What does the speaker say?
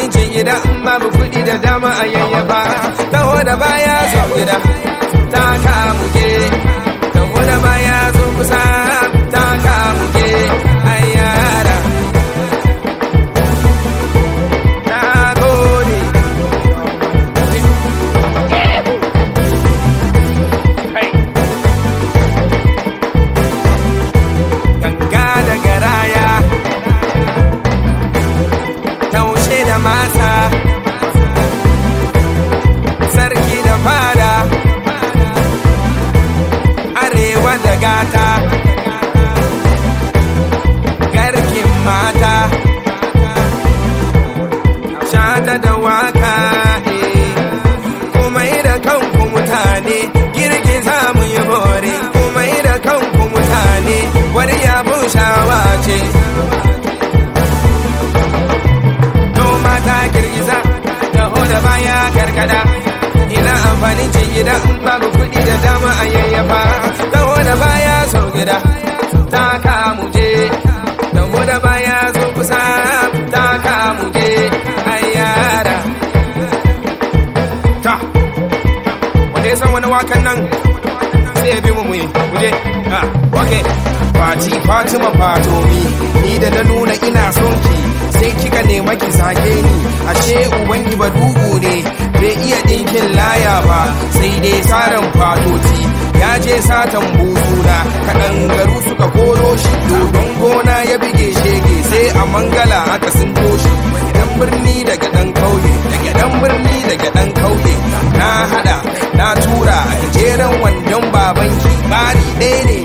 amfanin ce gida in babu kuɗi da dama a yayyafa taho da baya zo gida ta kamuke taho da baya zo kusa ta kamuke ayyara na gode ganga da garaya taushe da mata sarki da fada arewa da gata garkin mata shata da waka eh. komai da kanku mutane girgiza mu yi bore komai da kanku mutane wani yabon shawa ce noma ta girgiza taho da baya karkada ina amfanin ce gida in babu kuɗi da dama a yayyafa taho da baya so gida ta kamu je taho da baya zo kusa ta kamu je ayyara ta wanda ya san wani wakan nan sai ya bi mu muyi kuje ha okay Fati Fatima Fatomi ni da na nuna ina son ki sai kika nema ki sake ni ashe uban ki ba dugu ne bai iya dinkin laya ba sai dai saran fatoti ya je satan buzuna kaɗan garu suka koro shi dodon gona ya bige shege sai a mangala aka sun toshi dan birni daga dan kauye daga dan birni daga dan kauye na hada na tura a gajeren wandon babanki bari ɗaya ne